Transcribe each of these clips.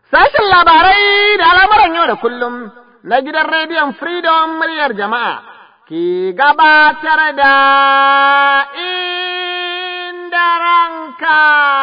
Sashen labarai da al'amuran yau da kullum na gidan rediyon Freedom muryar jama'a ki gabatar da inda ranka.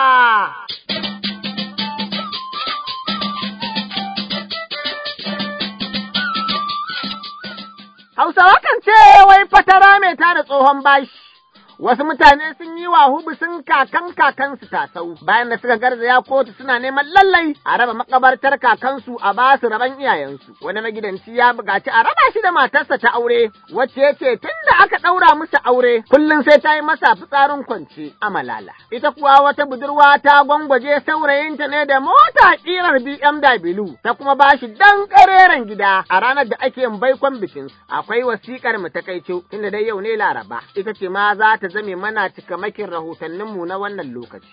Hausawa kan ce wai fatara mai tada tsohon bashi. Wasu mutane sun yi wa hubusin kakan kakansu tasau bayan da suka garzaya kotu suna neman lallai a raba makabartar kakansu a ba su raban iyayensu. Wani magidanci ya buƙaci a raba shi da matarsa ta aure wacce ya ce tun da aka ɗaura musu aure kullum sai ta yi masa fitsarin kwance a malala. Ita kuwa wata budurwa ta gwangwaje saurayinta ne da mota ƙirar BMW ta kuma ba shi dan ƙareren gida a ranar da ake yin baikon bikin. Akwai wasiƙar mu ta kaico tunda dai yau ne Laraba ita ce ma za ta zame mana cikamakin rahotanninmu na wannan lokaci.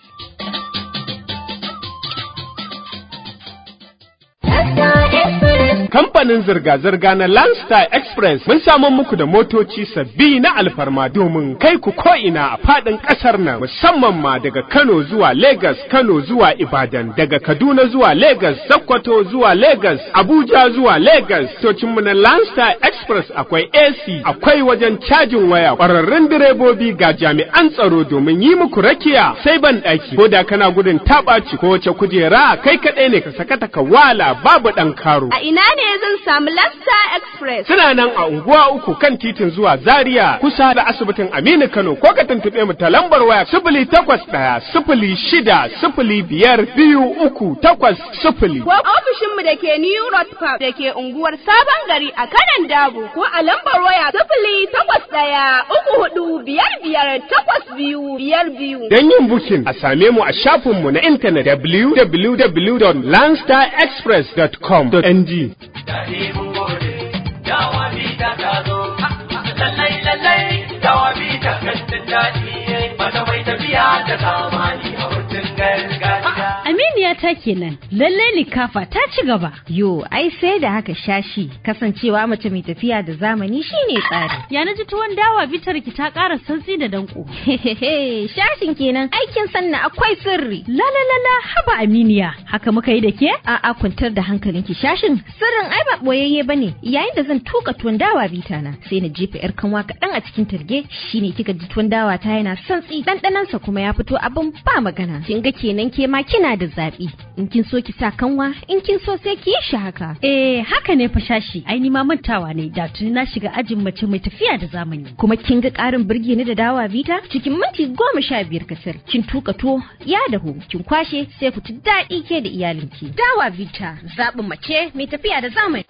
Kamfanin zirga-zirga na Landstar Express mun samu muku da motoci sabbi na alfarma domin kai ku ko'ina a faɗin ƙasar nan musamman ma daga Kano zuwa Lagos, Kano zuwa Ibadan, daga Kaduna zuwa Lagos, Sokoto zuwa Lagos, Abuja zuwa Lagos. Tocinmu na Landstar Express akwai AC, akwai wajen cajin waya, ƙwararrun direbobi ga jami'an tsaro domin yi muku rakiya sai ban ɗaki. Ko da kana gudun taɓaci ko wace kujera kai kaɗai ne ka sakata ka wala babu ɗan karo. A ina ne zan samu Lasta Express? Suna nan a unguwa uku kan titin zuwa Zaria kusa da asibitin Aminu Kano ko ka tuntuɓe mu ta lambar waya sifili takwas ɗaya sifili shida sifili biyar biyu uku takwas sifili. Ko ofishinmu da ke New Road Park da ke unguwar Sabon Gari a kanan Dabo ko a lambar waya sifili takwas ɗaya uku hudu biyar biyar takwas biyu biyar biyu. Don yin bukin a same mu a shafinmu na intanet www.landstarexpress.com.ng. Daɗi mun gode, dawa bita ta zo, lallai lallai dawa bita kantin daɗi, mata mai tafiya da zamani a hutun gargajiya. Aminiya ta kenan, lalle likafa ta ci gaba. Yo, ai sai da haka shashi kasancewa mace mai tafiya da zamani shine tsari. Ya na ji tuwon dawa bitar ki ta ƙara santsi da danko. Hehehe, shashin kenan aikin sanna akwai sirri. La la la la haba Aminiya, haka muka yi da ke? A'a kwantar da hankalinki shashin sirrin ai ba boyayye bane. Yayin da zan tuka tuwon dawa bita na, sai na jefa yar kanwa kaɗan a cikin targe, shine kika ji tuwon dawa ta yana santsi, ɗanɗanansa kuma ya fito abin ba magana. Kin ga kenan ke ma kina da zaɓi. In kin so ki sa kanwa, in kin so sai ki yi shi haka. Eh, haka ne fa shashi. Ai ni ma mantawa ne, da tuni na shiga ajin mace mai tafiya da zamani. Kuma kin ga ƙarin birge ni da dawa bita? Cikin minti goma sha biyar kasar. Kin tuka tuwo, ya dahu, kin kwashe sai ku ci daɗi ke da iyalinki. Dawa bita, zaɓin mace mai tafiya da zamani.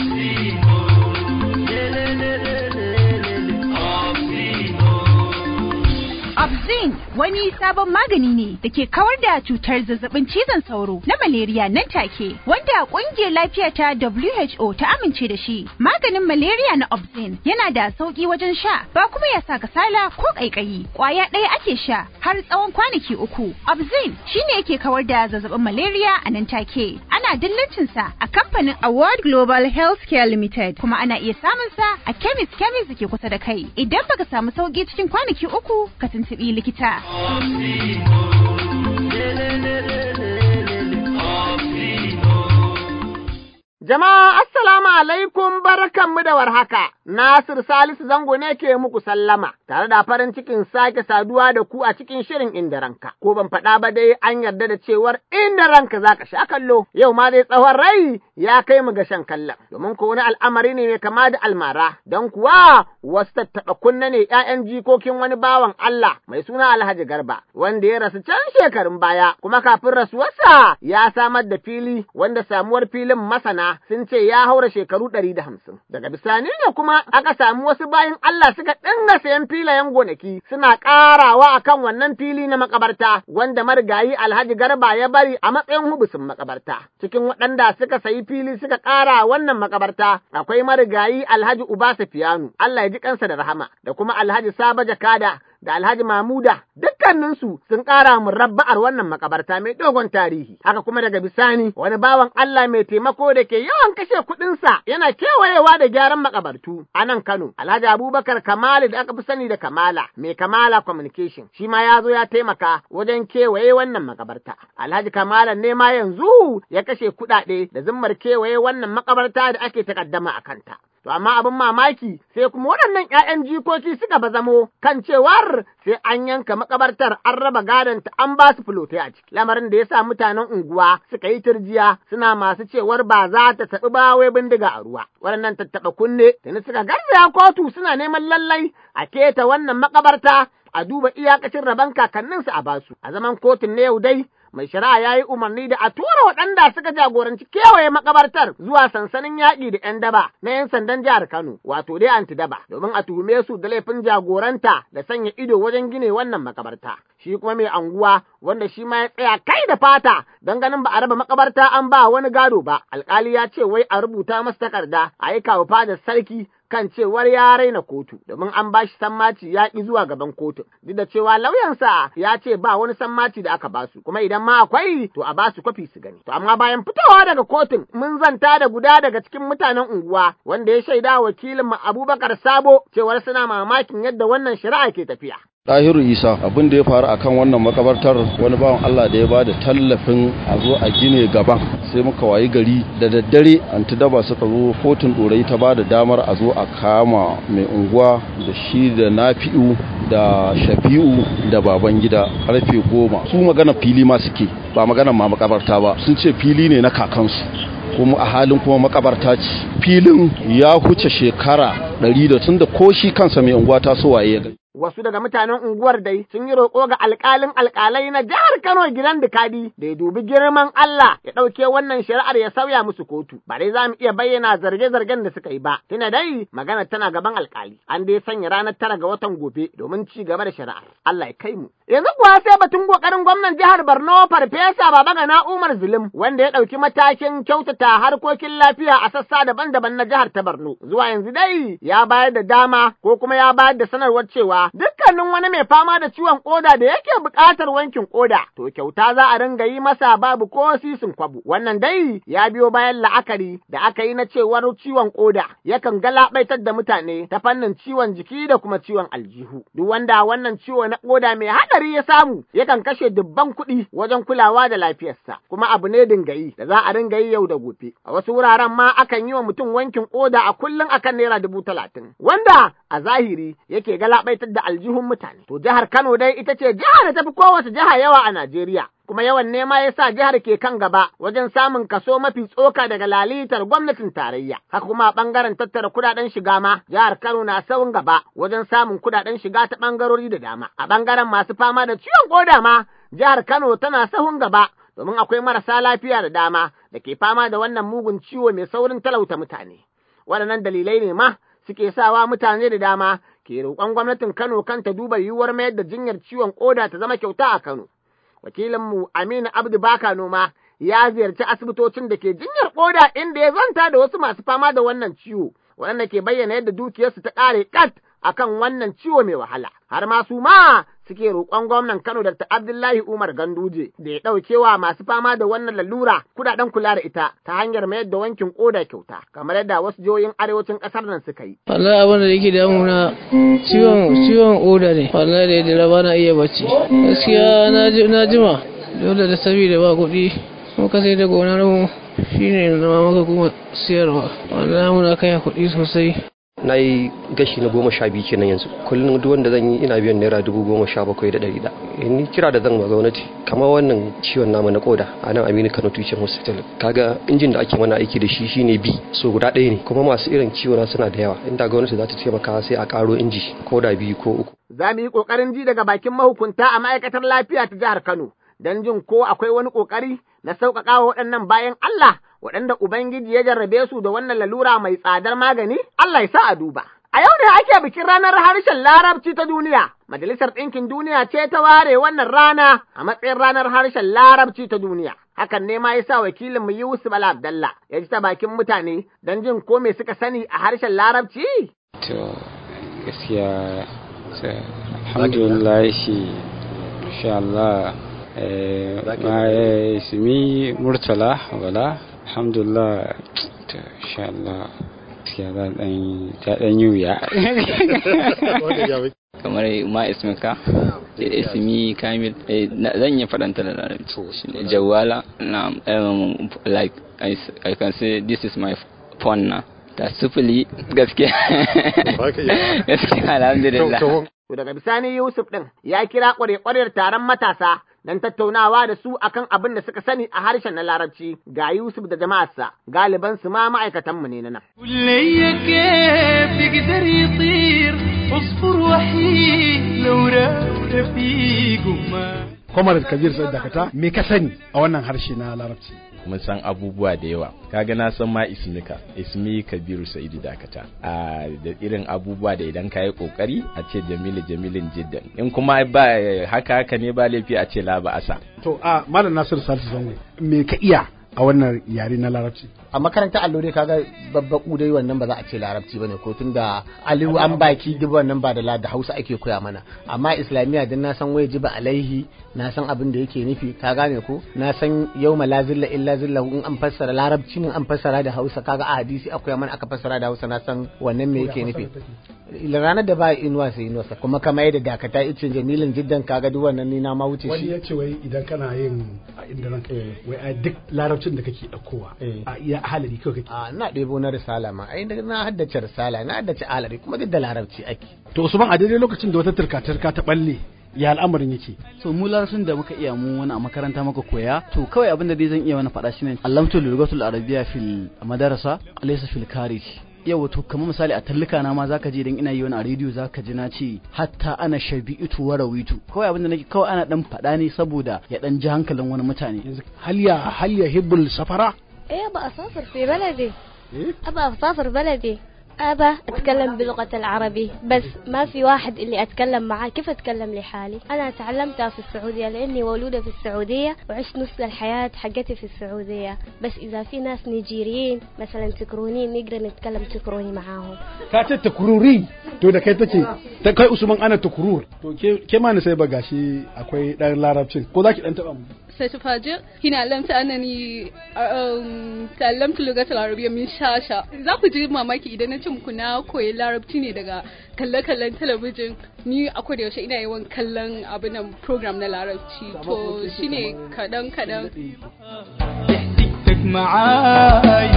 Obzin wani sabon magani ne da ke kawar da cutar zazzabin cizon sauro na malaria nan take wanda kungiyar lafiya ta WHO ta amince da shi. Maganin malaria na Obzin yana da sauki wajen sha ba kuma ya sa kasala ko kaikayi. Kwaya ɗaya ake sha har tsawon kwanaki uku. Obzin shine yake kawar da zazzabin malaria a nan take. Ana dillancin sa a kamfanin Award Global Healthcare Limited kuma ana iya samun sa a chemist chemist da ke kusa da kai. Idan baka samu sauki cikin kwanaki uku ka tuntuɓi likita. Jama'a assalamu alaikum barkanmu da warhaka. Nasir Salisu Zango ne ke muku sallama tare da farin cikin sake saduwa da ku a cikin shirin inda ranka. Ko ban faɗa ba dai an yarda da cewar inda ranka zaka sha kallo. Yau ma dai tsawon rai ya kai mu ga shan kallon. Domin ko wani al'amari ne mai kama da almara. Don kuwa wasu tattaɓa kunna ne ‘ya'yan jikokin wani bawan Allah mai suna Alhaji Garba wanda ya rasu can shekarun baya kuma kafin rasuwarsa ya samar da fili wanda samuwar filin masana sun ce ya haura shekaru ɗari da hamsin. Daga bisani ne kuma aka samu wasu bayan Allah suka dinga sayan filayen gonaki suna ƙarawa a kan wannan fili na makabarta wanda marigayi Alhaji Garba ya bari a matsayin hubusin makabarta. Cikin waɗanda suka sayi fili suka ƙara wannan makabarta akwai marigayi Alhaji Uba Safiyanu, Allah ya ji kansa da rahama, da kuma Alhaji Saba Jakada da Alhaji Mamuda dukkaninsu sun ƙara murabba'ar wannan makabarta mai dogon tarihi. Haka kuma daga bisani wani bawan Allah mai taimako da ke yawan kashe kuɗinsa yana kewayewa da gyaran makabartu a nan Kano. Alhaji Abubakar Kamalu da aka fi sani da Kamala mai Kamala Communication shi ma ya zo ya taimaka wajen kewaye wannan makabarta. Alhaji Kamala ne ma yanzu ya kashe kuɗaɗe da zimmar kewaye wannan makabarta da ake takaddama a kanta. To amma abin mamaki sai kuma waɗannan ‘ya'yan jikoki suka bazamo kan cewar sai an yanka makabartar an raba gadon ta an ba su fulotai a ciki. Lamarin da ya sa mutanen unguwa suka yi turjiya suna masu cewar ba za ta taɓi ba wai bindiga a ruwa. Waɗannan tattaɓa kunne tuni suka garzaya kotu suna neman lallai a keta wannan makabarta a duba iyakacin rabon kakanninsu a basu. A zaman kotun na yau dai mai shari'a ya yi umarni da a tura waɗanda suka jagoranci kewaye makabartar zuwa sansanin yaƙi da 'yan daba na 'yan sandan jihar Kano, wato dai antidaba, domin a tuhume su da laifin jagoranta da sanya ido wajen gine wannan makabarta. Shi kuma mai anguwa wanda shi ma ya tsaya kai da fata don ganin ba a raba makabarta an ba wani gado ba, alkali ya ce wai a rubuta masa takarda a yi kawo fadar sarki kan cewar ya raina kotu domin an bashi sammaci ya ƙi zuwa gaban kotu duk da cewa lauyansa ya ce ba wani sammaci da aka basu kuma idan ma akwai to a basu kwafi su gani to amma bayan fitowa daga kotun mun zanta da guda daga cikin mutanen unguwa wanda ya shaida wakilin Abubakar Sabo cewar suna mamakin yadda wannan shari'a ke tafiya Tahiru Isa abin da ya faru akan wannan makabartar wani bawan Allah da ya bada tallafin a zo a gine gaban sai muka wayi gari da daddare antidaba suka zo kotun dorai ta bada damar a zo a kama mai unguwa da shi da nafi'u da shafi'u da baban gida karfe goma su magana fili ma suke ba magana ma makabarta ba sun ce fili ne na kakansu kuma a halin kuma makabarta ce filin ya huce shekara ɗari da tun da ko shi kansa mai unguwa ta so waye ya gani wasu daga mutanen unguwar dai sun yi roƙo ga alƙalin alƙalai na jihar Kano gidan Dikadi da ya dubi girman Allah ya ɗauke wannan shari'ar ya sauya musu kotu. Ba dai za mu iya bayyana zarge-zargen da suka yi ba. Tuna dai magana tana gaban alƙali. An dai sanya ranar tara ga watan gobe domin ci gaba da shari'ar. Allah ya kai mu. Yanzu kuwa sai batun ƙoƙarin gwamnan jihar Borno Farfesa Babagana Umar Zulum wanda ya ɗauki matakin kyautata harkokin lafiya a sassa daban-daban na jihar ta Borno. Zuwa yanzu dai ya bayar da dama ko kuma ya bayar da sanarwar cewa dukkanin wani mai fama da ciwon koda da yake buƙatar wankin koda, to kyauta za a ringa yi masa babu ko sisin kwabu. Wannan dai ya biyo bayan la'akari da aka yi na cewar ciwon koda yakan galabaitar da mutane ta fannin ciwon jiki da kuma ciwon aljihu. Duk wanda wannan ciwo na koda mai haɗari ya samu yakan kashe dubban kuɗi wajen kulawa da lafiyarsa, kuma abu ne dingayi da za a ringa yi yau da gobe. A wasu wuraren ma akan yi wa mutum wankin koda a kullum akan naira dubu talatin, wanda a zahiri yake galabaitar da aljihun mutane. To jihar Kano dai ita ce jihar da tafi kowace jiha yawa a Najeriya. Kuma yawan nema ya sa jihar ke kan gaba wajen samun kaso mafi tsoka daga lalitar gwamnatin tarayya. Haka kuma a ɓangaren tattara kuɗaɗen shiga ma, jihar Kano na saurin gaba wajen samun kuɗaɗen shiga ta ɓangarori da dama. A ɓangaren masu fama da ciwon koda ma, jihar Kano tana sahun gaba domin akwai marasa lafiya da dama da ke fama da wannan mugun ciwo mai saurin talauta mutane. Waɗannan dalilai ne ma suke sawa mutane da dama ke roƙon gwamnatin Kano kan ta duba yiwuwar mayar da jinyar ciwon ƙoda ta zama kyauta a Kano. Wakilinmu Aminu Abdu Baka Noma ya ziyarci asibitocin da ke jinyar ƙoda inda ya zanta da wasu masu fama da wannan ciwo, waɗanda ke bayyana yadda dukiyarsu ta ƙare ƙat akan wannan ciwo mai wahala. Har ma su ma suke roƙon gwamnan Kano Dr. Abdullahi Umar Ganduje da ya ɗauke wa masu fama da wannan lalura kuɗaɗen kula da ita ta hanyar mayar da wankin ƙoda kyauta kamar yadda wasu jihohin arewacin ƙasar nan suka yi. Wallahi abin da yake damuna ciwon ciwon ƙoda ne wallahi da yadda ba na iya bacci gaskiya na jima dole da sabida ba kuɗi muka sai da gonar mu shine na maka kuma siyarwa wallahi muna kai kuɗi sosai na yi gashi na goma sha biyu kenan yanzu kullum duk wanda zan yi ina biyan naira dubu goma sha bakwai da ɗari da ni kira da zan ma gwamnati kamar wannan ciwon namu na koda a nan aminu kano tushen hospital kaga injin da ake mana aiki da shi shine bi so guda ɗaya ne kuma masu irin ciwon suna da yawa inda gwamnati za ta taimaka sai a ƙaro inji ko da biyu ko uku. za mu yi ƙoƙarin ji daga bakin mahukunta a ma'aikatar lafiya ta jihar kano don jin ko akwai wani ƙoƙari na sauƙaƙa wa waɗannan bayan Allah waɗanda Ubangiji ya jarrabe su da wannan lalura mai tsadar magani, Allah ya sa a duba. A yau ne ake bikin ranar harshen Larabci ta duniya. Majalisar Ɗinkin Duniya ce ta ware wannan rana a matsayin ranar harshen Larabci ta duniya. Hakan ne ma ya sa wakilin mu Yusuf Bala Abdallah ya ji ta bakin mutane don jin ko me suka sani a harshen Larabci. To gaskiya alhamdulillah insha Allah eh ma ismi murtala wala alhamdulillah to insha Allah gaskiya za dan ta dan yi wuya kamar ma ismika ismi kamil zan yi faɗanta da larabci jawala na um, like I, I can say this is my phone na ta sufuli gaskiya gaskiya alhamdulillah To daga bisani Yusuf ɗin ya kira ƙware-ƙwarar taron matasa don tattaunawa da su akan abin da suka sani a harshen na larabci ga Yusuf da jama'arsa galiban su ma ma'aikatanmu ne na nan. كلية كيف يقدر يطير عصفور وحيد لو راد في قمة Kwamar Kabir sai dakata me ka sani a wannan harshe na larabci. mun san abubuwa da yawa kaga na san ma ismika ismi kabiru sa'idu dakata a da irin abubuwa da idan ka yi kokari a ce jamilu jamilin jiddan in kuma ba haka haka ne ba laifi a ce la ba asa To a Malam Nasiru Salisu Zango me ka iya a wannan yare na larabci. A makarantar allo dai kaga babbaku dai wannan ba za a ce larabci bane ko tunda aliyu an baki duk wannan ba da la da Hausa ake koya mana amma islamiyya din na san waje ba alaihi na san abin da yake nufi ka gane ko na san yawma la zilla illa zilla in an fassara larabci ne an fassara da Hausa kaga a hadisi akwai mana aka fassara da Hausa na san wannan me yake nufi ranar da ba inuwa sai inuwa kuma kamar yadda dakata icin jamilin jiddan kaga duk wannan ni na ma wuce Wani shi ya ce wai idan kana yin a inda ranka wai a duk larabcin da kake ɗaukowa a iya halari kawai kake. a ina ɗebo na risala ma ai na haddace risala na haddace alari kuma duk da larabci ake To Usman a daidai lokacin da wata turka-turka ta balle ya al'amarin yake. so mu larabcin da muka iya mu wani a makaranta muka koya to kawai abin da dai zan iya wani faɗa shine allamtu lugatul arabiyya fil madarasa alaysa fil kharij yau to kamar misali a tallika na ma zaka je idan ina yi wani a rediyo zaka ji na ce hatta ana shabi'itu wa rawitu kawai abin da nake kawai ana dan faɗa ne saboda ya dan ji hankalin wani mutane hal ya hal ya hibbul safara ايه ابى اسافر في بلدي ابى اسافر بلدي ابى اتكلم بلغة العربي بس ما في واحد اللي اتكلم معاه كيف اتكلم لحالي انا تعلمتها في السعودية لاني مولودة في السعودية وعشت نص الحياة حقتي في السعودية بس اذا في ناس نيجيريين مثلا تكرونين نقدر نتكلم تكروني معاهم Ka ce takururi to da kai take ta kai Usman ana takurur to ke ke ma ni sai ba gashi akwai dan larabcin ko zaki dan taba mu. ستفاجئ هنا علمت أنني أم، تعلمت اللغة العربية من شاشة za ku ji mamaki idan na ce muku na koyi larabci ne daga kalle-kallen talabijin ni a da yaushe ina yawan kallon abin nan program na larabci to shine kadan-kadan تك معاي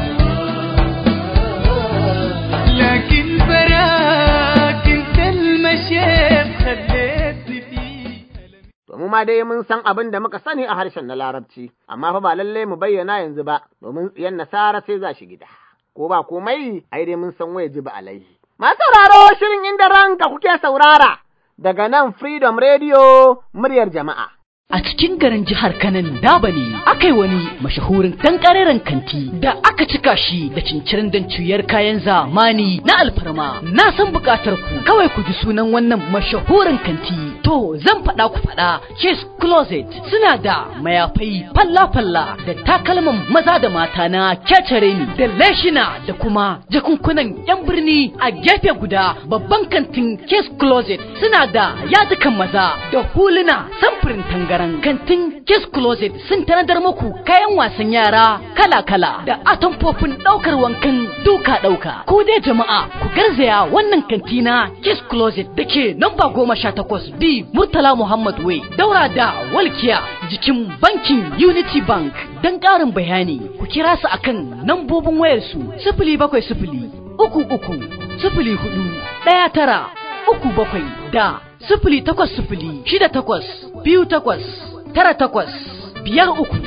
لكن براك انت المشيخ خليتني فيه To mu ma dai mun san abin da muka sani a harshen na larabci, amma fa ba lalle mu bayyana yanzu ba, domin yan nasara sai za shi gida. Ko ba komai, ai dai mun san waye ji ba alaihi. Masu sauraro shirin inda ranka kuke saurara daga nan Freedom Radio muryar jama'a. A cikin garin jihar Kanan Daba ne aka yi wani mashahurin dan kanti da aka cika shi da cincirin dan cuyar kayan zamani na alfarma. Na san bukatar ku kawai ku ji sunan wannan mashahurin kanti. To zan faɗa ku faɗa Kiss Closet suna da mayafai falla-falla da takalman maza da mata na kecere ni da leshina da kuma jakunkunan 'yan birni a gefe guda babban kantin Kiss Closet suna da yadukan maza da huluna samfurin tangaran kantin Kiss Closet sun tanadar muku kayan wasan yara kala-kala da atamfofin ɗaukar wankan duka-ɗauka. Ko dai jama'a ku garzaya wannan kanti na Kiss Closet da ke namba goma sha takwas B Murtala Muhammad Way daura da Walkiya jikin bankin Unity Bank don ƙarin bayani ku kira su akan nambobin wayarsu sifili bakwai sifili uku uku sifili hudu ɗaya tara uku bakwai da sifili takwas sifili shida takwas biyu takwas tara takwas biyar uku.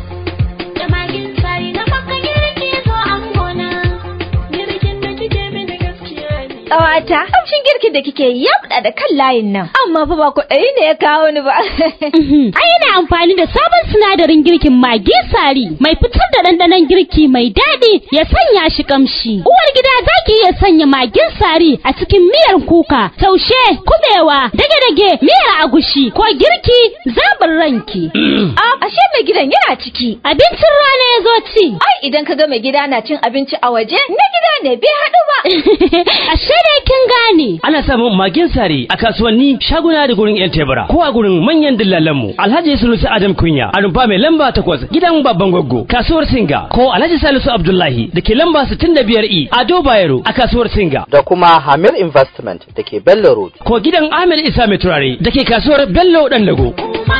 Ƙawata, kamshin girkin da kike yi ya buɗa da kan layin nan. Amma fa ba kuɗi ne ya kawo ni ba. Ai yana amfani da sabon sinadarin girkin magi sari mai fitar da ɗanɗanon girki mai daɗi ya sanya shi kamshi. Uwar gida za ki iya sanya magin sari a cikin miyar kuka, taushe, kubewa, dage-dage, miyar agushi ko girki zaɓin ranki. A ashe mai gidan yana ciki. Abincin rana ya zo ci. Ai idan ka ga mai gida na cin abinci a waje, na gida ne bai haɗu ba. Ashe dai kin gane sare ana samun magin sare a kasuwanni shaguna da gurin yan tebura ko a gurin manyan dillalanmu Alhaji Sulusi Adam Kunya a rumfa mai lamba takwas gidan babban gwaggo kasuwar Singa ko Alhaji Salisu Abdullahi da ke lamba 65E Ado Bayero a kasuwar Singa da kuma Hamir Investment da ke Bello Road. ko gidan Ahmed Isa mai turare da ke kasuwar Bello Dandago.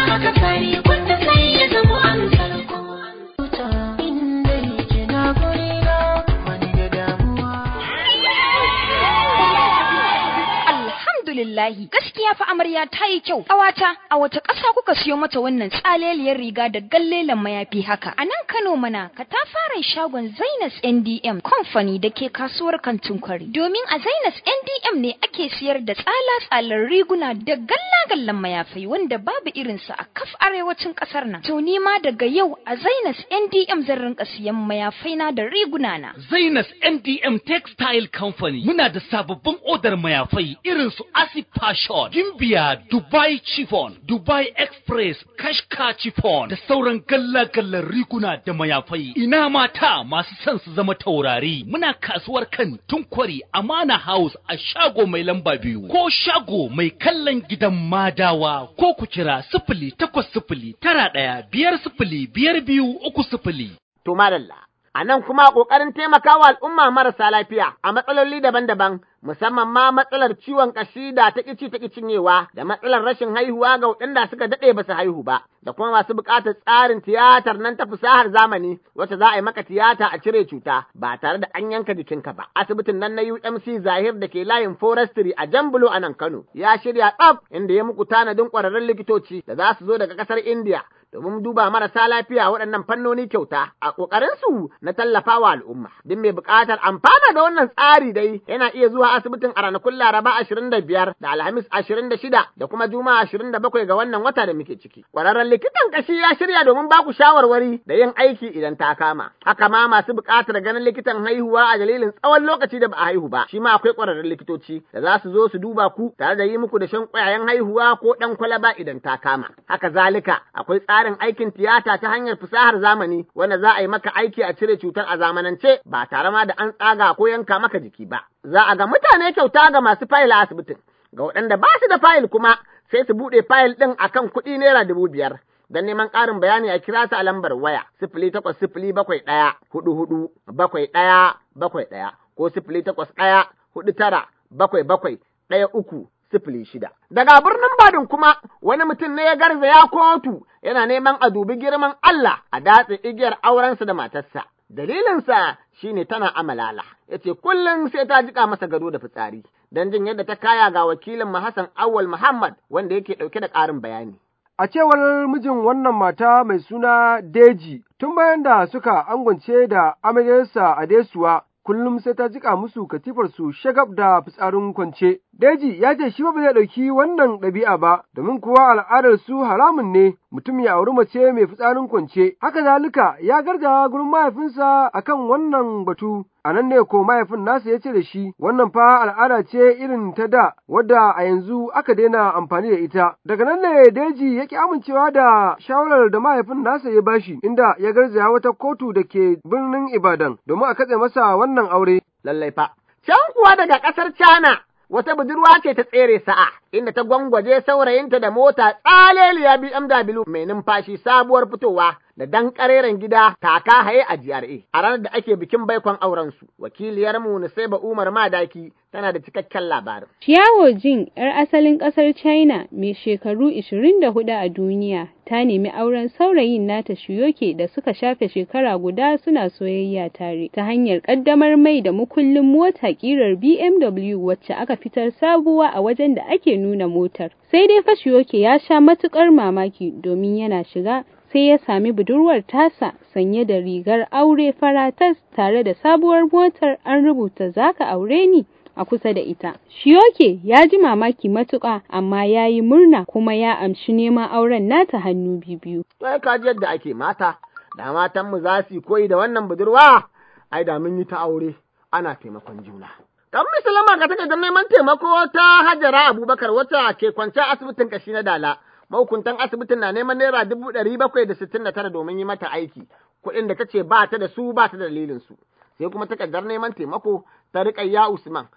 Alhamdulillahi gaskiya fa amarya ta yi kyau ƙawata a wata ƙasa kuka siyo mata wannan tsaleliyar riga da gallelan mayafi haka a nan Kano mana ka ta fara shagon Zainas NDM Company da ke kasuwar kantin kwari domin a Zainas NDM ne ake siyar da tsala-tsalar riguna da galla-gallan mayafai wanda babu irinsa a kaf arewacin ƙasar nan to ni ma daga yau a Zainas NDM zan rinka siyan mayafai na da riguna na Zainas NDM Textile Company muna da sababbin odar mayafai irin su Asip Fashion, Gimbiya, Dubai Chiffon, Dubai Express, Kashka Chiffon da sauran galla-gallan riguna da mayafai. Ina mata masu son su zama taurari. Muna kasuwar kan Tunkwari Amana House a shago mai lamba biyu ko shago mai kallon gidan Madawa ko ku kira sifili takwas sifili tara ɗaya biyar sifili biyar biyu uku sifili. To madalla. A nan kuma ƙoƙarin taimakawa al'umma marasa lafiya a matsaloli daban-daban, musamman ma matsalar ciwon ƙashi da ta ƙici ta cinyewa da matsalar rashin haihuwa ga waɗanda suka daɗe ba su haihu ba, da kuma masu buƙatar tsarin tiyatar nan ta fasahar zamani wacce za a yi maka tiyata a cire cuta ba tare da an yanka jikinka ba. Asibitin nan na UMC Zahir da ke layin Forestry a Jambulo a nan Kano ya shirya tsaf inda ya muku tanadin ƙwararrun likitoci da za su zo daga ƙasar India domin duba marasa lafiya waɗannan fannoni kyauta a ƙoƙarinsu na tallafawa al'umma. Duk mai buƙatar amfana da wannan tsari dai yana iya zuwa asibitin a ranakun Laraba ashirin da biyar da Alhamis ashirin da shida da kuma Juma'a ashirin da bakwai ga wannan wata da muke ciki. Ƙwararren likitan ƙashi ya shirya domin ba ku shawarwari da yin aiki idan ta kama. Haka ma masu buƙatar ganin likitan haihuwa a dalilin tsawon lokaci da ba a haihu ba, shi ma akwai ƙwararrun likitoci da za su zo su duba ku tare da yi muku da shan ƙwayayen haihuwa ko ɗan kwalaba idan ta kama. Haka zalika akwai tsarin aikin tiyata ta hanyar fasahar zamani wanda za a yi maka aiki a cire cutar a zamanance ba tare ma da an tsaga ko yanka maka jiki ba. Za a ga mutane kyauta ga masu fayil a asibitin, ga waɗanda ba su da fayil kuma sai su buɗe fayil ɗin akan kuɗi naira dubu biyar. Don neman ƙarin bayani a kira su a lambar waya sifili takwas sifili bakwai ɗaya hudu hudu bakwai ɗaya bakwai ɗaya ko sifili takwas ɗaya hudu tara bakwai bakwai ɗaya uku sifili shida. Daga birnin Badin kuma wani mutum ne ya garzaya kotu yana neman a dubi girman Allah a datse igiyar aurensa da matarsa. Dalilinsa shine tana amalala, ya ce kullum sai ta jika masa gado da fitsari, don jin yadda ta kaya ga wakilin Hassan Awal Muhammad wanda yake ɗauke da ƙarin bayani. A cewar mijin wannan mata mai suna Deji, tun bayan da suka angwance da amaryarsa a Desuwa, kullum sai ta jika musu katifarsu shagab da fitsarin kwance. Deji ya ce shi ba zai ɗauki wannan ɗabi'a ba, domin kuwa al'adar su haramun ne mutum ya auri mace mai fitsarin kwance. Haka zalika ya gargawa gurin mahaifinsa akan wannan batu. A nan ne ko mahaifin nasa ya ce da shi, wannan fa al'ada ce irin ta da, wadda a yanzu aka daina amfani da ita. Daga nan ne Deji ya ki amincewa da shawarar da mahaifin nasa ya bashi, inda ya garzaya wata kotu da ke birnin Ibadan domin a katse masa wannan aure. Lallai fa. Can kuwa daga ƙasar Cana wata budurwa ce ta tsere sa'a, inda ta gwangwaje saurayinta da mota tsaleliya BMW mai numfashi sabuwar fitowa da dan kareren gida taka haye a GRA a ranar da ake bikin baikon aurensu. Wakiliyarmu Nusaiba Umar Madaki tana da cikakken labarin. Xiao Jing, 'yar asalin ƙasar China mai shekaru 24 a duniya, ta nemi auren saurayin nata Shiyoke da suka shafe shekara guda suna soyayya tare ta hanyar ƙaddamar mai da mukullin mota ƙirar BMW wacce aka fitar sabuwa a wajen da ake nuna motar. Sai dai fa Shiyoke ya sha matuƙar mamaki domin yana shiga sai ya sami budurwar tasa sanye da rigar aure faratas tare da sabuwar motar an rubuta zaka aure ni a kusa da ita. Shiyoke ya ji mamaki matuƙa amma ya yi murna kuma ya amshi neman auren nata hannu biyu. Sai ka ji yadda ake mata, da matanmu za su koyi da wannan budurwa, ai da mun yi ta aure ana taimakon juna. Dan Musulma ga take neman taimako ta Hajara Abubakar wata ke kwance asibitin kashi na Dala. mahukuntan asibitin na neman naira dubu ɗari bakwai da sittin da tara domin yi mata aiki, kuɗin da ta ce ba ta da su ba ta da dalilin su. Sai kuma takardar neman taimako ta riƙayya Usman,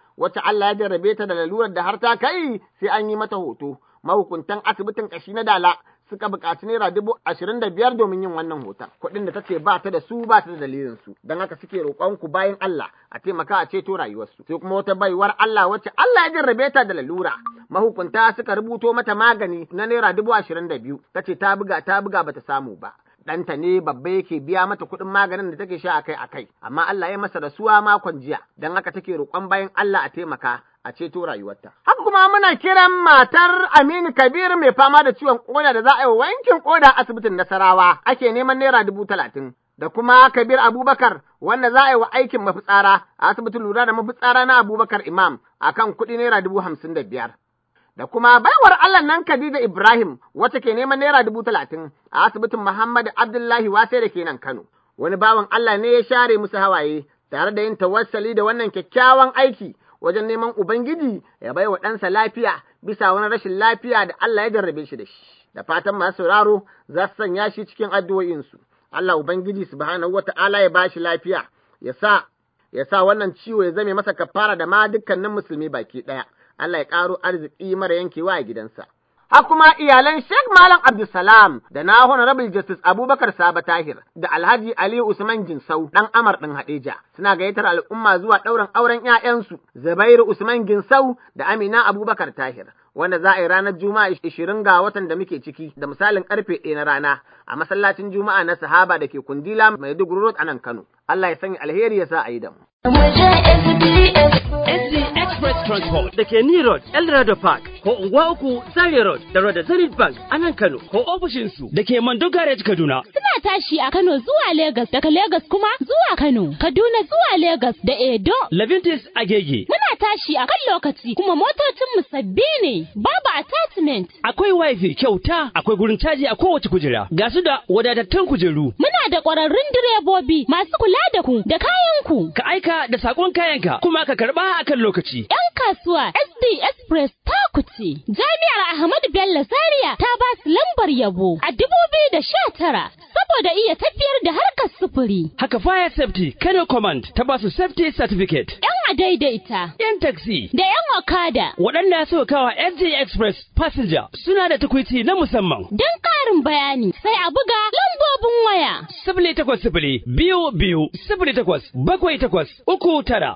wacce Allah ya jarrabe ta da lalurar da har ta kai sai an yi mata hoto. Mahukuntan asibitin ƙashi na Dala suka buƙaci naira dubu ashirin da biyar domin yin wannan hoton. Kuɗin da ta ce ba ta da su ba ta da dalilin su. Don haka suke roƙon ku bayan Allah a taimaka a ceto rayuwarsu. Sai kuma wata baiwar Allah wacce Allah ya jarrabe ta da lalura. Mahukunta suka rubuto mata magani na naira dubu ashirin da biyu. Ta ce ta buga ta buga bata samu ba. ɗanta ne babba yake biya mata kuɗin maganin da take sha akai akai amma Allah ya masa rasuwa makon jiya don haka take roƙon bayan Allah a taimaka a ceto rayuwarta. Haka kuma muna kiran matar Aminu Kabir mai fama da ciwon koda da za a yi wankin koda asibitin Nasarawa ake neman naira dubu talatin. Da kuma Kabir Abubakar wanda za a yi wa aikin mafitsara a asibitin lura da mafitsara na Abubakar Imam akan kuɗi naira dubu hamsin da biyar. da kuma baiwar Allah nan Khadija Ibrahim wacce ke neman naira dubu talatin a asibitin Muhammad Abdullahi Wase da ke nan Kano. Wani bawan Allah ne ya share musu hawaye tare da yin tawassali da wannan kyakkyawan aiki wajen neman Ubangiji ya baiwa ɗansa lafiya bisa wani rashin lafiya da Allah ya jarrabe shi da shi. Da fatan masu sauraro za su sanya shi cikin addu'o'insu. Allah Ubangiji subhanahu wa ta'ala ya ba shi lafiya, ya sa ya sa wannan ciwo ya zame masa kafara da ma dukkanin musulmi baki ɗaya. Allah ya ƙaro arziki mara yankewa a gidansa. Har kuma iyalan Sheikh Malam Abdulsalam da na Honorable Justice Abubakar Saba Tahir da Alhaji Aliyu Usman Ginsau ɗan Amar ɗin Hadeja suna gayyatar al'umma zuwa ɗaurin auren ‘ya'yansu Zubairu Usman Ginsau da Amina Abubakar Tahir. Wanda za a yi ranar Juma'a ishirin ga watan da muke ciki da misalin karfe ɗaya na rana a masallacin Juma'a na Sahaba da ke Kundila Maiduguri Road a nan Kano. Allah ya sanya alheri ya sa a yi da mu. SD Express Transport da ke Ni Road, Eldorado Park, ko Unguwa Uku, Zaria Road, da Road Zenith Bank a nan Kano, ko ofishinsu da ke Mando Garage Kaduna. Suna tashi a Kano zuwa Legas, daga Legas kuma zuwa Kano, Kaduna zuwa Legas da Edo. Levintis Agege. Muna tashi a kan lokaci kuma motocinmu sabbi ne, babu attachment. Akwai wifi kyauta, akwai gurin caji a kowace kujera, ga su da wadatattun kujeru. Muna da ƙwararrun direbobi masu kula da ku da kayanku. Ka aika da sakon kayanka kuma ka karba a kan lokaci. ‘Yan kasuwa SD Express ta kuce. Jami'ar Ahmadu Bello Zaria ta ba su lambar yabo a dubu biyu da sha tara saboda iya tafiyar da harkar sufuri. Haka Fire Safety Kano Command ta ba su Safety Certificate. ‘Yan adaidaita. ‘Yan taxi. Da ‘yan okada. Waɗanda suka kawa SD Express Passenger suna da tukwici na musamman. Don ƙarin bayani sai a buga lambobin waya. Sifili takwas sifili biyu biyu sifili takwas bakwai takwas uku tara.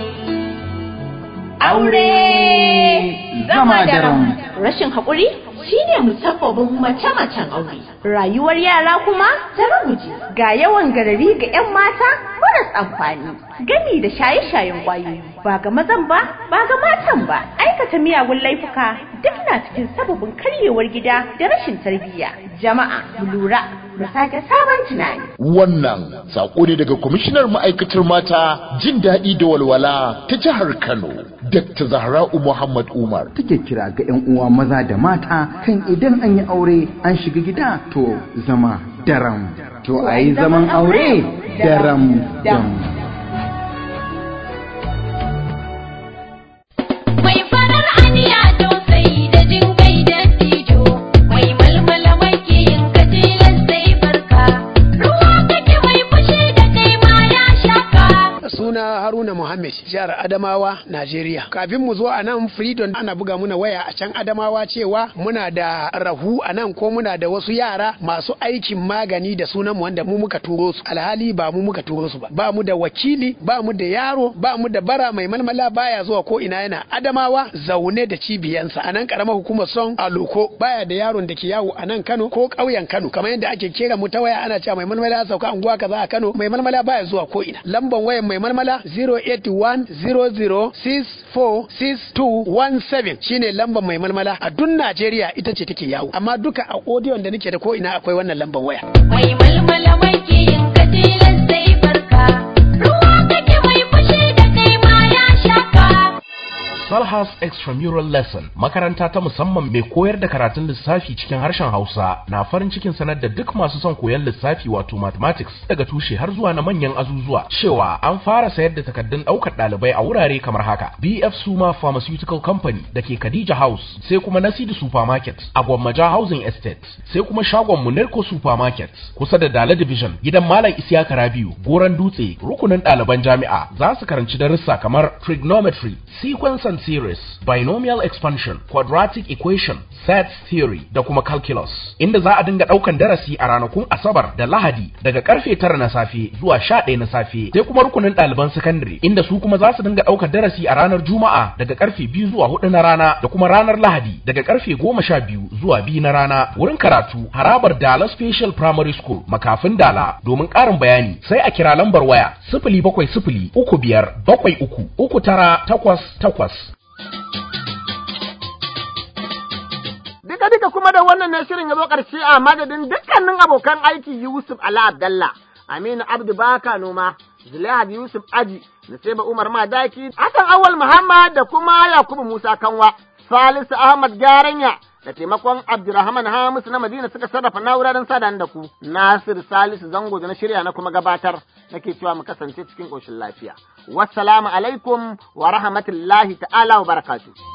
Aure zama daram. Rashin haƙuri shine musabbabin mace-macen aure. Rayuwar yara kuma ta ruguje ga yawan garari ga 'yan mata maras amfani. Gami da shaye-shayen ƙwayoyi ba ga mazan ba ba ga matan ba. Aikata miyagun laifuka duk na cikin sababin karyewar gida da rashin tarbiyya. Jama'a mu lura mu sake sabon tunani. Wannan saƙo ne daga kwamishinar ma'aikatar mata jin daɗi da walwala ta jihar Kano, Dr. Zahra'u Muhammad Umar. Take kira ga 'yan uwa maza da mata kan idan an yi aure an shiga gida to zama daram. To a yi zaman aure daram dam. Mai farar aniya tausayi da jin kai da tijo, mai malmala mai yin kajilan sai barka, ruwa kake mai fushi da kai ma ya shaka. suna haruna muhammad jihar adamawa najeriya kafin mu zo a nan freedom ana buga muna waya a can adamawa cewa muna da rahu a nan ko muna da wasu yara masu aikin magani da sunan mu wanda mu muka turo su alhali ba mu muka turo su ba ba mu da wakili ba mu da yaro ba mu da bara mai malmala baya zuwa ko ina yana adamawa zaune da cibiyansa a nan karamar hukumar son aloko baya da yaron da ke yawo a nan kano ko ƙauyen kano kamar yadda ake kera mu ta waya ana cewa mai malmala ya sauka anguwa kaza a kano mai malmala baya zuwa ko ina lamban wayan mai malmala 08100646217 shine lamban mai malmala a duk Najeriya ita ce take yawo amma duka a audio da nake da ko ina akwai wannan lamban waya Mai malmala mai yin kajilan sai barka, ruwa kake mai fushi da kai ma ya shaka. Salha Stars Extramural Lesson makaranta ta musamman mai koyar da karatun lissafi cikin harshen Hausa na farin cikin sanar da duk masu son koyon lissafi wato mathematics daga tushe har zuwa na manyan azuzuwa cewa an fara sayar da takardun ɗaukar ɗalibai a wurare kamar haka BF Suma Pharmaceutical Company da ke Khadija House sai kuma Nasidi Supermarket a Gwammaja Housing Estate sai kuma shagon Munirko Supermarket kusa da Dala Division gidan Malam Isiyaka Rabiu Goran Dutse rukunin ɗaliban jami'a za su karanci darussa kamar trigonometry sequence and series binomial expansion quadratic equation set theory da kuma calculus inda za a dinga ɗaukan darasi a ranakun Asabar da Lahadi daga karfe tara na safe zuwa sha ɗaya na safe sai kuma rukunin ɗaliban sakandare inda su kuma za su dinga ɗaukar darasi a ranar Juma'a daga karfe biyu zuwa hudu na rana da kuma ranar Lahadi daga karfe goma sha biyu zuwa biyu na rana wurin karatu harabar Dala Special Primary School makafin Dala domin ƙarin bayani sai a kira lambar waya sifili bakwai sifili uku biyar bakwai uku uku tara takwas takwas. Duka duka kuma da wannan ne shirin ya zo ƙarshe a madadin dukkanin abokan aiki Yusuf Ala Abdallah, Aminu Abdu Baka Noma, Zulaihat Yusuf Aji, Nasiba Umar Madaki, Hassan Awal Muhammad da kuma Yakubu Musa Kanwa, Salisu Ahmad Garanya da taimakon Abdurrahman Hamisu na Madina suka sarrafa na'urar sadan da ku. Nasir Salisu Zango da na shirya na kuma gabatar nake cewa mu kasance cikin ƙoshin lafiya. Wassalamu alaikum wa rahmatullahi ta'ala wa barakatuh.